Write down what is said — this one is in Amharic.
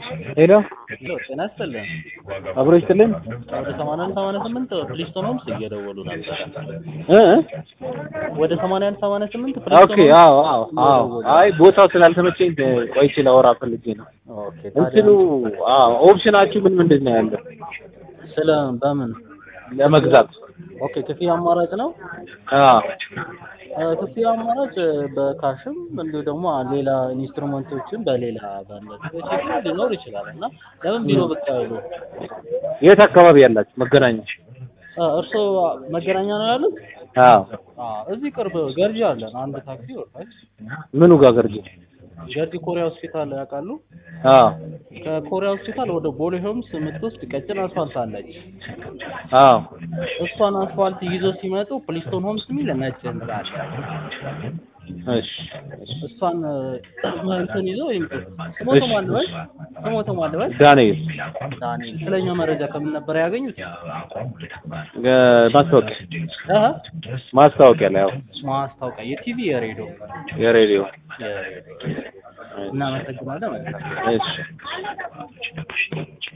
ሄሎ ሄሎ ጤና ይስጥልን። አብሮ ይስጥልን ወደ ሰማንያ አንድ ሰማንያ ስምንት ፕሊስቶን ሆምስ እየደወሉ ነበረ። እ ወደ ሰማንያ አንድ ሰማንያ ስምንት ኦኬ ፕሊስቶን ሆምስ አዎ አዎ አዎ አይ ቦታው ስላልተመቸኝ ቆይቼ ላወራ ፈልጌ ነው ኦኬ እንትኑ አዎ ኦፕሽናችሁ ምን ምንድን ነው ያለው ስለ በምን ለመግዛት ኦኬ ክፍያ አማራጭ ነው። አዎ እ ክፍያ አማራጭ በካሽም እንዲሁ ደግሞ ሌላ ኢንስትሩመንቶችን በሌላ በነዚህ ሊኖር ይችላል እና ለምን ቢሮ ብቅ አይሉ? የት አካባቢ ያላችሁ መገናኛ እ እርስዎ መገናኛ ነው ያሉት? አዎ አዎ እዚህ ቅርብ ገርጂ አለን። አንድ ታክሲ ወጣች። ምኑ ጋር ገርጂ ገርጂ ኮሪያ ሆስፒታል ያውቃሉ? አዎ ከኮሪያ ሆስፒታል ወደ ቦሌ ሆምስ የምትወስድ ቀጭን አስፋልት አለች። አዎ እሷን አስፋልት ይዞ ሲመጡ ፕሊስቶን ሆምስ የሚል ነጭ ህንጻ አለ። እሺ እሷን እ እንትን ይዞ ይምጡ። ስሞቶ ማን ልበል? ስሞቶ ማን ልበል? ዳንኤል ዳንኤል። ስለኛ መረጃ ከምን ነበር ያገኙት? እ ማስታወቂያ እህ ማስታወቂያ ላይ ያው ማስታወቂያ የቲቪ የሬዲዮ የሬዲዮ የሬዲዮ እናመሰግናለን። መልካም እሺ